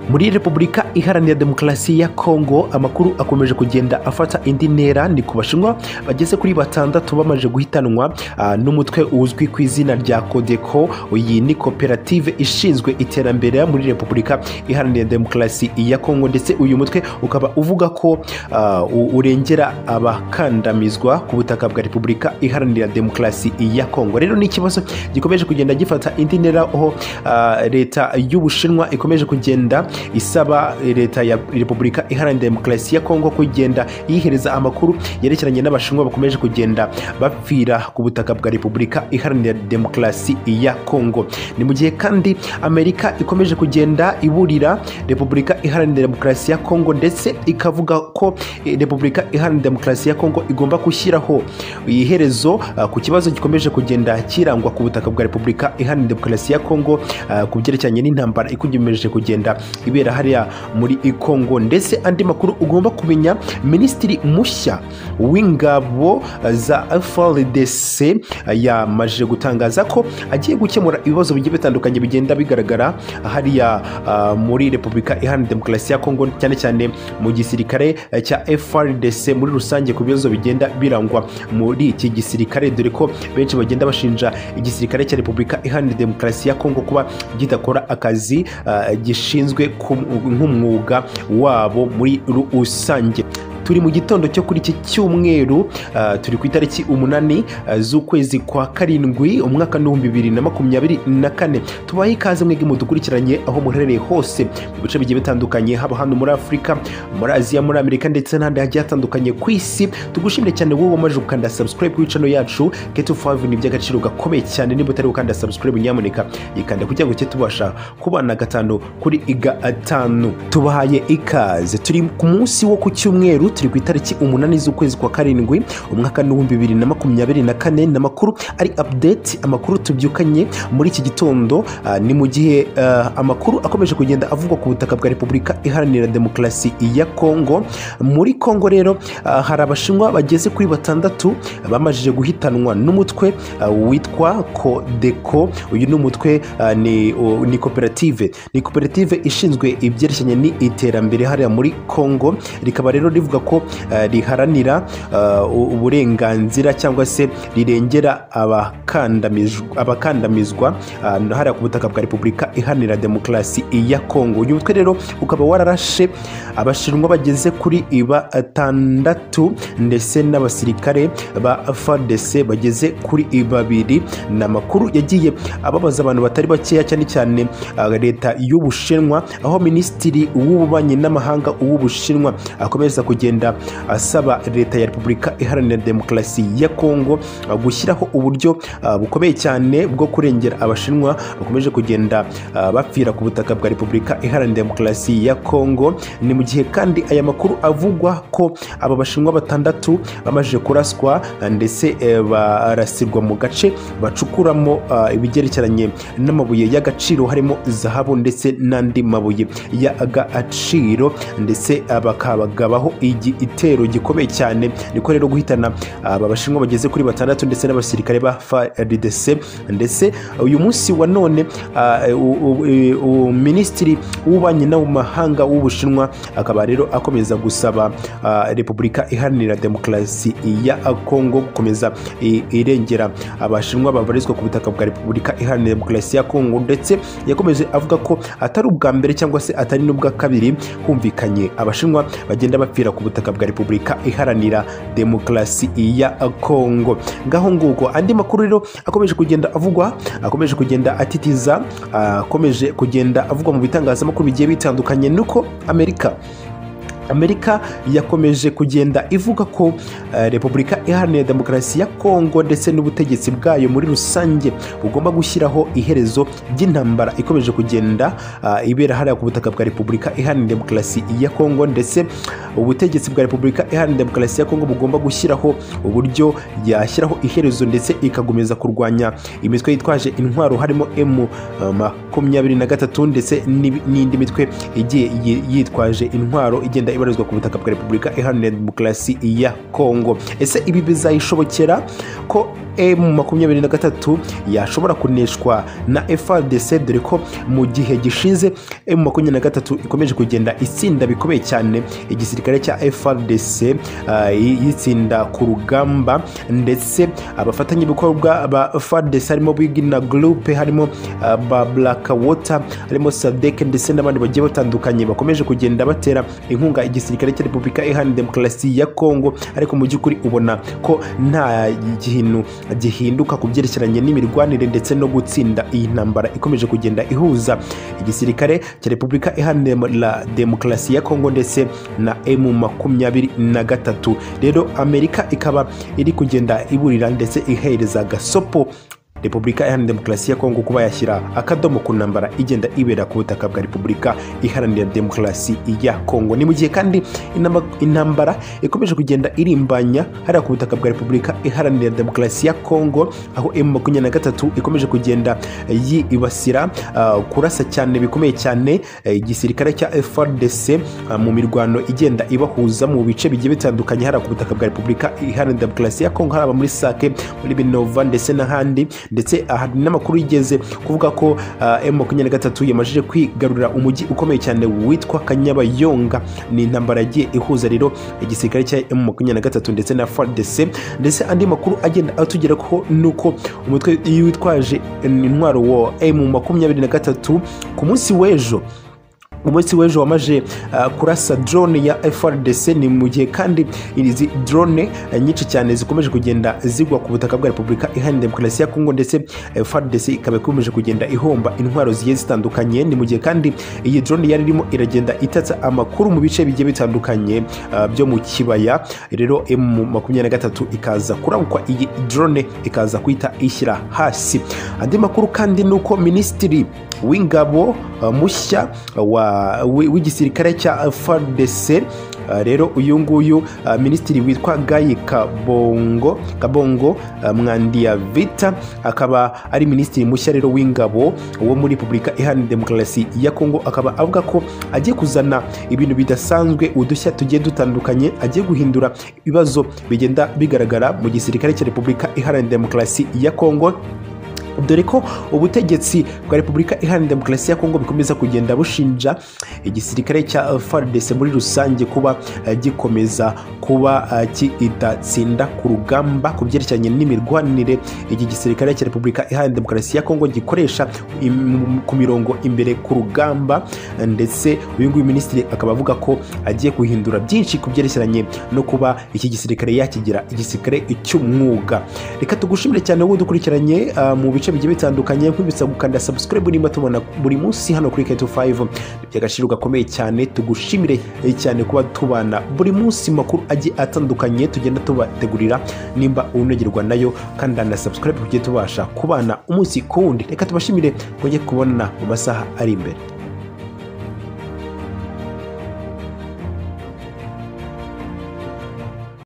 muri repubulika iharanira demokarasi ya kongo amakuru akomeje kugenda afata indi ntera ni ku bashinwa bageze kuri batandatu bamaze guhitanwa ah, n'umutwe uzwi ku izina rya kodeko iyi ni koperative ishinzwe iterambere muri repubulika iharanira demokarasi ya kongo ndetse uyu mutwe ukaba uvuga ko ah, u- urengera abakandamizwa ku butaka bwa repubulika iharanira demokarasi ya kongo rero ni ikibazo gikomeje kugenda gifata indi ntera aho ah, leta y'ubushinwa ikomeje kugenda isaba leta ya repubulika iharanira demokarasi ya kongo kugenda yihereza amakuru yerekeranye n'abashinwa bakomeje kugenda bapfira ku butaka bwa repubulika iharanira demokarasi ya kongo ni mu gihe kandi amerika ikomeje kugenda iburira repubulika iharanira demokarasi ya kongo ndetse ikavuga ko eh, repubulika iharanira demokarasi ya kongo igomba gushyiraho iherezo ah, ku kibazo gikomeje kugenda kirangwa ku butaka bwa repubulika iharanira demokarasi ya kongo ah, ku byerekeranye n'intambara ikomeje kugenda ibera hariya muri kongo ndetse andi makuru ugomba kumenya minisitiri mushya w'ingabo ah, za frdc ah, yamaze gutangaza ko agiye gukemura ibibazo bigiye bitandukanye bigenda bigaragara hariya ah, muri repubulika iharanira demokarasi ya kongo cyane cyane mu gisirikare eh, cya frdc muri rusange ku bibazo bigenda birangwa muri iki gisirikare dore ko benshi bagenda bashinja igisirikare cya repubulika iharanira demokarasi ya kongo kuba kidakora akazi ah, gishinzwe ku- nk'umwuga wabo muri rusange turi mu gitondo cyo kuri iki cyumweru ah, turi ku itariki umunani ah, z'ukwezi kwa karindwi umwaka n'ibihumbi bibiri na makumyabiri na kane tubahe ikaze mwebwe mudukurikiranye aho muherereye hose mu bice bigiye bitandukanye haba hano muri afurika muri aziya muri amerika ndetse n'ahandi hagiye hatandukanye ku isi tugushimire cyane wowe wamaze gukanda subscribe kuri channel yacu keto 5 ni iby'agaciro gakomeye cyane niba utari gukanda subscribe nyamuneka ikanda kugira ngo ujye tubasha kubana gatanu kuri gatanu tubahaye ikaze turi ku munsi wo ku cyumweru turi ku itariki umunani z'ukwezi kwa karindwi umwaka n'ibihumbi bibiri na makumyabiri na kane ni amakuru ari update amakuru tubyukanye muri iki gitondo ah, ni mu gihe ah, amakuru akomeje kugenda avugwa ku butaka bwa repubulika iharanira demokarasi ya kongo muri kongo rero ah, hari abashinwa bageze kuri batandatu bamajije guhitanwa n'umutwe ah, witwa kodeko uyu ni umutwe ah, ni o- ni koperative ni koperative ishinzwe ibyerekeranye n'iterambere hariya muri kongo rikaba rero rivuga ko ah, riharanira ah, u- uburenganzira cyangwa se rirengera abakandamijw- abakandamizwa ah, hariya ku butaka bwa repubulika iharanira demokarasi ya kongo uyu mutwe rero ukaba wararashe abashinwa bageze kuri batandatu ndetse n'abasirikare ba frdc bageze kuri babiri ni amakuru yagiye ababaza abantu batari bakeya cyane cyane ah, leta y'ubushinwa aho minisitiri w'ububanyi n'amahanga w'ubushinwa akomeza kugenda asaba leta ya repubulika iharanira demokarasi ya kongo ah, gushyiraho uburyo ah, bukomeye cyane bwo kurengera abashinwa bakomeje kugenda ah, bapfira ku butaka bwa repubulika iharanira demokarasi ya kongo ni mu gihe kandi aya makuru avugwa ko aba bashinwa batandatu bamaze kuraswa ah, ndetse eh, barasirwa mu gace bacukuramo ah, ibigerekeranye n'amabuye y'agaciro harimo zahabu ndetse n'andi mabuye y'agaciro ndetse ah, bakabagabaho igitero gikomeye cyane niko rero guhitana aba bashinwa bageze kuri batandatu ndetse n'abasirikare ba frdc ndetse uyu munsi wa none ah, u- u- e, u- minisitiri w'ububanyi n'amahanga w'ubushinwa akaba rero akomeza gusaba ah, repubulika iharanira demokarasi ya kongo gukomeza i- irengera abashinwa babarizwa ku butaka bwa repubulika iharanira demokarasi ya kongo ndetse yakomeje avuga ko atari ubwa mbere cyangwa se atari n'ubwa kabiri humvikanye abashinwa bagenda bapfira ku butaka bwa repubulika iharanira demokarasi ya kongo ngaho nguko andi makuru rero akomeje kugenda avugwa akomeje kugenda atitiza ah, akomeje kugenda avugwa mu bitangazamakuru bigiye bitandukanye nuko amerika amerika yakomeje kugenda ivuga ko eh, repubulika iharanira demokarasi ya kongo ndetse n'ubutegetsi bwayo muri rusange bugomba gushyiraho iherezo ry'intambara ikomeje kugenda ah, ibera hariya ku butaka bwa repubulika iharanira demokarasi ya kongo ndetse ubutegetsi bwa repubulika iharanira demokarasi ya kongo bugomba gushyiraho uburyo yashyiraho iherezo ndetse ikagomeza kurwanya imitwe yitwaje intwaro harimo m makumyabiri makumyabiri na gatatu ndetse n'ibi- n'indi mitwe igiye yi- yitwaje intwaro igenda ibarizwa ku butaka bwa repubulika iharanira demokarasi ya kongo ese ibi bizayishobokera ko emu makumyabiri na gatatu yashobora kuneshwa na frdc dore ko mu gihe gishize emu makumyabiri na gatatu ikomeje kugenda itsinda bikomeye cyane igisirikare cya frdc ah, yi- yitsinda ku rugamba ndetse abafatanyabikorwa ba frdc harimo bigina group harimo ah, ba black water harimo sadek ndetse n'abandi bagiye batandukanye bakomeje kugenda batera inkunga igisirikare cya repubulika iharanira demokarasi ya kongo ariko mu by'ukuri ubona ko nta kintu gihinduka ku byerekeranye n'imirwanire ndetse no gutsinda iyi ntambara ikomeje kugenda ihuza igisirikare cya repubulika iharanira demokarasi ya kongo ndetse na emu makumyabiri na gatatu rero amerika ikaba iri kugenda iburira ndetse ihereza gasopo repubulika iharanira demokarasi ya kongo kuba yashyira akadomo ku ntambara igenda ibera ku butaka bwa repubulika iharanira demokarasi ya kongo ni mu gihe kandi inamba- intambara ikomeje kugenda irimbanya hariya ku butaka bwa repubulika iharanira demokarasi ya kongo aho emu makumyabiri na gatatu ikomeje kugenda yibasira ah, kurasa cyane bikomeye cyane eh, igisirikare cya frdc ah, mu mirwano igenda ibahuza mu bice bigiye bitandukanye hariya ku butaka bwa repubulika iharanira demokarasi ya kongo haba muri sake muri binova ndetse n'ahandi ndetse hari n'amakuru yigeze kuvuga ko ah, emu makumyabiri na gatatu yamajije kwigarurira umujyi ukomeye cyane witwa kanyabayonga ni intambara yagiye ihuza rero igisirikare cya emu makumyabiri na gatatu ndetse na frdc ndetse andi makuru agenda atugeraho ni uko umutwe witwaje intwaro wa emu makumyabiri na gatatu ku munsi w'ejo umunsi w'ejo wamaje uh, kurasa drone ya frdc ni mu gihe kandi izi drone uh, nyinshi cyane zikomeje kugenda zigwa ku butaka bwa repubulika iharanira demokarasi ya kongo ndetse eh, frdc ikaba ikomeje kugenda ihomba intwaro zigiye zitandukanye ni mu gihe kandi iyi drone yari irimo iragenda itatsa amakuru mu bice bigiye bitandukanye uh, byo mu kibaya rero emu makumyabiri na gatatu ikaza kurabukwa iyi drone ikaza kuhita ishyira hasi andi makuru kandi ni uko minisitiri w'ingabo uh, mushya wa- wi- w'igisirikare cya frdc Uh, rero uyu nguyu uh, minisitiri witwa gayi kabongo kabongo uh, mwandiya vita akaba ari minisitiri mushya rero w'ingabo wo muri repubulika iharanira demokarasi ya kongo akaba avuga ko agiye kuzana ibintu bidasanzwe udushya tugiye dutandukanye agiye guhindura ibibazo bigenda bigaragara mu gisirikare cya repubulika iharanira demokarasi ya kongo dore ko ubutegetsi bwa repubulika iharanira demokarasi ya kongo bikomeza kugenda bushinja igisirikare cya fardc muri rusange kuba eh, gikomeza kuba eh, kidatsinda ku rugamba ku byerekeranye n'imirwanire iki gisirikare cya repubulika iharanira demokarasi ya kongo gikoresha im- ku mirongo imbere ku rugamba eh, ndetse uyu nguyu minisitiri akaba avuga ko agiye guhindura byinshi ku byerekeranye no kuba iki gisirikare yakigira igisirikare cy'umwuga reka tugushimire cyane wowe udukurikiranye ah, mu bice bigiye bitandukanye nkwibutsa gukanda subscribe niba tubona buri munsi hano kuri keto 5 by'agaciro gakomeye cyane tugushimire eh, cyane kuba tubana buri munsi makuru agiye atandukanye tugenda tubategurira nimba unogerwa nayo kanda na subscribe tujye tubasha kubana umunsi ku wundi reka tubashimire twongere kubona mu masaha ari imbere